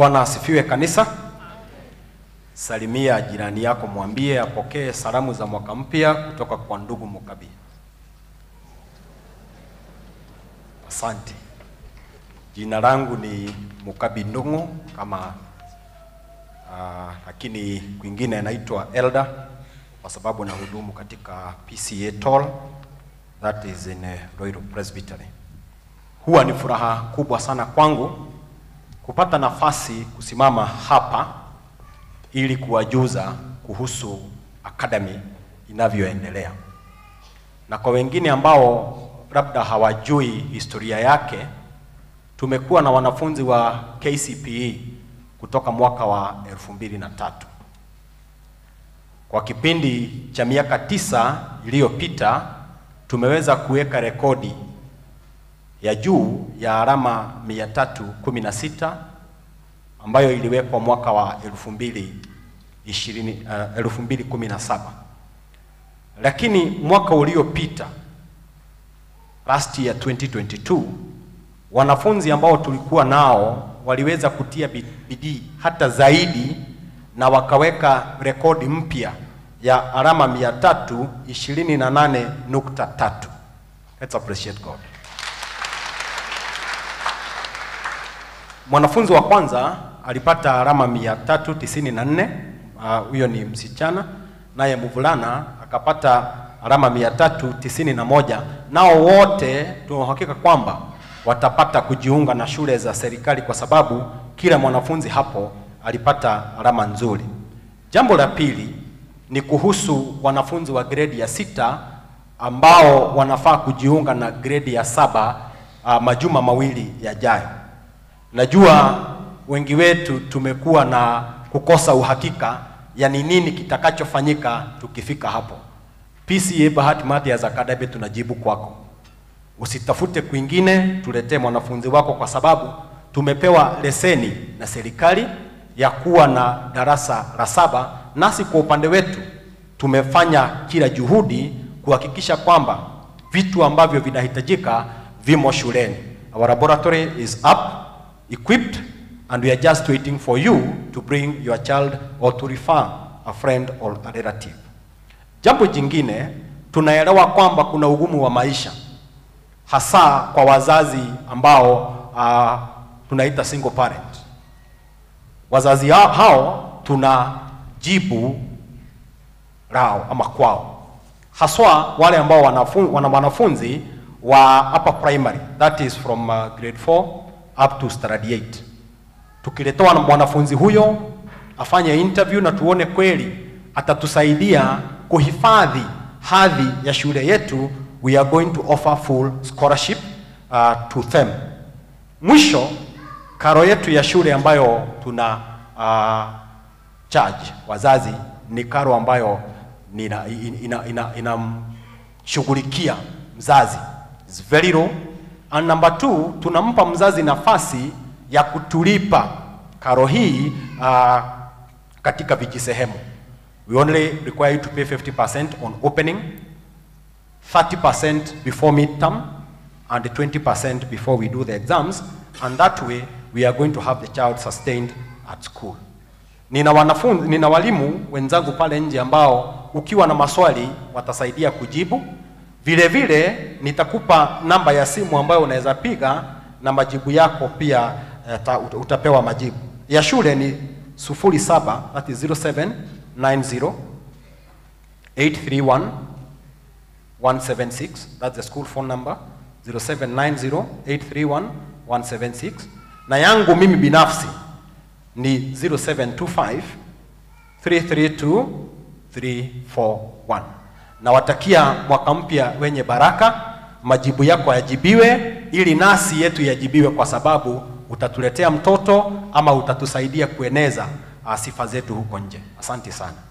Bwana asifiwe kanisa. Salimia jirani yako, mwambie apokee salamu za mwaka mpya kutoka kwa ndugu Mukabi. Asante. Jina langu ni Mukabi Ndung'u kama uh, lakini kwingine naitwa Elder kwa sababu nahudumu katika PCA Toll that is in uh, Royal Presbytery. Huwa ni furaha kubwa sana kwangu kupata nafasi kusimama hapa ili kuwajuza kuhusu academy inavyoendelea, na kwa wengine ambao labda hawajui historia yake, tumekuwa na wanafunzi wa KCPE kutoka mwaka wa elfu mbili na tatu. Kwa kipindi cha miaka tisa iliyopita tumeweza kuweka rekodi ya juu ya alama 316 ambayo iliwekwa mwaka wa 2020, uh, 2017. Lakini mwaka uliopita last year 2022, wanafunzi ambao tulikuwa nao waliweza kutia bidii hata zaidi na wakaweka rekodi mpya ya alama 328.3. Let's appreciate God. Mwanafunzi wa kwanza alipata alama 394, huyo uh, ni msichana, naye mvulana akapata alama 391. Nao wote tunahakika kwamba watapata kujiunga na shule za serikali kwa sababu kila mwanafunzi hapo alipata alama nzuri. Jambo la pili ni kuhusu wanafunzi wa gredi ya sita ambao wanafaa kujiunga na gredi ya saba uh, majuma mawili yajayo. Najua wengi wetu tumekuwa na kukosa uhakika ya ni nini kitakachofanyika tukifika hapo. PCA Bahati Mathias Academy tunajibu kwako, usitafute kwingine, tuletee mwanafunzi wako, kwa sababu tumepewa leseni na serikali ya kuwa na darasa la saba, nasi kwa upande wetu tumefanya kila juhudi kuhakikisha kwamba vitu ambavyo vinahitajika vimo shuleni. Our laboratory is up equipped and we are just waiting for you to bring your child or to refer a friend or a relative. Jambo jingine, tunaelewa kwamba kuna ugumu wa maisha hasa kwa wazazi ambao uh, tunaita single parent. Wazazi hao tunajibu lao ama kwao, haswa wale ambao wanafunzi, wana wanafunzi wa upper primary that is from uh, grade 4 up to standard 8. Tukiletewa na mwanafunzi huyo afanye interview na tuone kweli atatusaidia kuhifadhi hadhi ya shule yetu, we are going to offer full scholarship uh, to them. Mwisho, karo yetu ya shule ambayo tuna uh, charge wazazi ni karo ambayo inamshughulikia ina, ina, ina mzazi is very low and number two, tunampa mzazi nafasi ya kutulipa karo hii uh, katika vijisehemu. We only require you to pay 50% on opening, 30% before midterm and 20% before we do the exams and that way we are going to have the child sustained at school. Nina wanafunzi, nina walimu wenzangu pale nje ambao ukiwa na maswali watasaidia kujibu. Vile vile nitakupa namba ya simu ambayo unaweza piga na majibu yako pia uh, utapewa majibu. Ya shule ni 07 that is 0790 831 176 that's the school phone number 0790 831 176 na yangu mimi binafsi ni 0725 332 341 nawatakia mwaka mpya wenye baraka, majibu yako yajibiwe, ili nasi yetu yajibiwe, kwa sababu utatuletea mtoto ama utatusaidia kueneza sifa zetu huko nje. Asante sana.